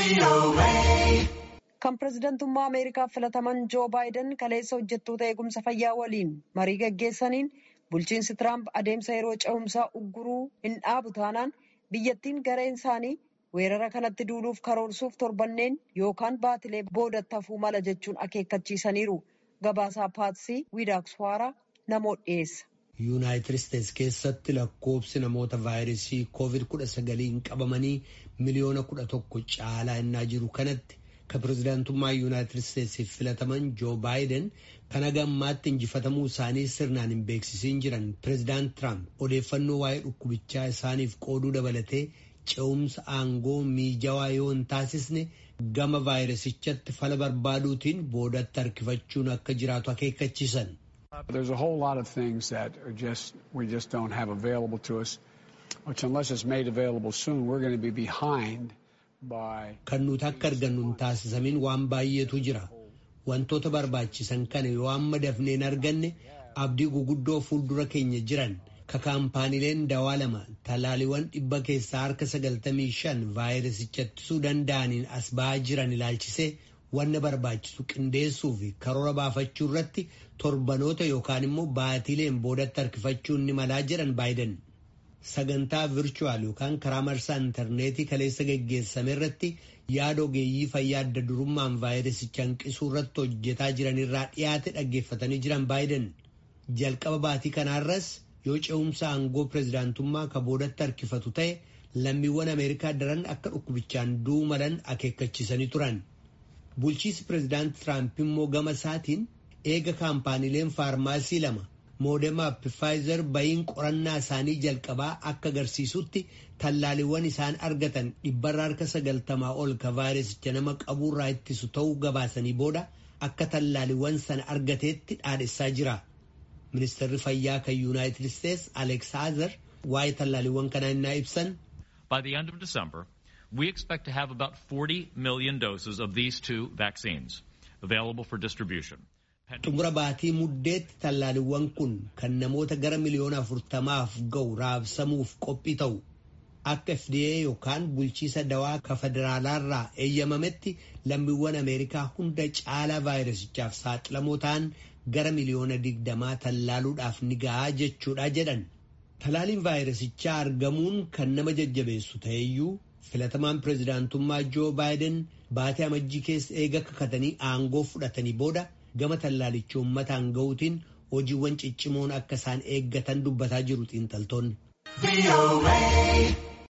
Kan pirezidantummaa Ameerikaaf filataman Joo Baayiden kaleessa hojjettoota eegumsa fayyaa waliin marii gaggeessaniin bulchiinsi Tiraamp adeemsa yeroo cehumsaa ugguruu hin dhaabu taanaan biyyattiin gareen isaanii weerara kanatti duuluuf karoorsuuf torbanneen yookaan baatilee boodatti hafuu mala jechuun akeekkachiisaniiru. Gabaasaa Paatsii Wiidaakswaaraa namoota dhiyeessa. yuunaayitid isteetsi keessatti lakkoobsi namoota vaayirasii koovid kudha sagaliin qabamanii miliyoona kudha tokko caalaa innaa jiru kanatti kan pirezidaantummaa yuunaayitid isteetsiif filataman joo baayiden kan hagammaatti injifatamuu isaanii sirnaan hin beeksisiin jiran pirezidaant tiraamp odeeffannoo waa'ee dhukkubichaa isaaniif qooduu dabalatee ce'umsa aangoo miijawaa yoo hin taasisne gama vaayirasichatti fala barbaaduutiin boodatti harkifachuun akka jiraatu akeekkachiisan. There's a whole lot of things that are just we just don't have available to us, which unless it's made available soon, we're going to be behind by. Kan nuti akka argannu hin taasisamin waan baay'eetu jira. Wantoota barbaachisan kana yoo amma dafnee hin arganne abdii guguddoo fuuldura keenya jiran ka kaampaaniileen dawaa lama talaaliiwwan dhibba keessaa harka sagaltamii shan vaayirasicha ittisuu danda'aniin as ba'aa jiran ilaalchisee wanna barbaachisu qindeessuu fi karoora baafachuu irratti torbanoota yookaan immoo baatiileen boodatti harkifachuun ni malaa jedhan baayiden sagantaa virchuwaal yookaan karaa marsaa intarneetii kaleessa geggeessame irratti yaada ogeeyyii fayyaa adda durummaan vaayirasicha hanqisuu irratti hojjetaa jiran irraa dhiyaate dhaggeeffatanii jiran baayiden jalqaba baatii kanaarras yoo ce'umsa aangoo pirezidaantummaa ka boodatti harkifatu ta'e lammiiwwan ameerikaa daran akka dhukkubichaan du'uu malan akeekkachiisanii turan. bulchiisi pirezidaant tiraamp immoo gama isaatiin eega kaampaaniileen faarmaasii lama moodemaa fi faayizer bayiin qorannaa isaanii jalqabaa akka agarsiisutti tallaaliiwwan isaan argatan dhibbarra harka sagaltamaa ol ka vaayirasicha nama qabuurraa ittisu ta'uu gabaasanii booda akka tallaaliiwwan sana argateetti dhaadhessaa jira. ministeerri fayyaa kan yuunaayitid isteetsi aleeks haazer waa'ee tallaaliiwwan kanaa innaa ibsan. By the end of December, we expect to have about 40 million doses of these two vaccines available for distribution. xumura baatii muddeetti tallaaliiwwan kun kan namoota gara miliyoona afurtamaaf ga'u raabsamuuf qophii ta'u akka FDA yookaan bulchiisa dawaa ka federaalaarraa eeyyamametti lammiiwwan Ameerikaa hunda caalaa vaayirasichaaf saaxilamoo ta'an gara miliyoona digdamaa tallaaluudhaaf ni gahaa jechuudha jedhan. Talaaliin vaayirasichaa argamuun kan nama jajjabeessu ta'eyyuu filatamaan pirezidaantummaa joo baayiden baatee amajjii keessa eega kakatanii aangoo fudhatanii booda gama tallaalicha uummataan ga'uutiin hojiiwwan ciccimoon akka isaan eeggatan dubbataa jiru xiinxaltoonni.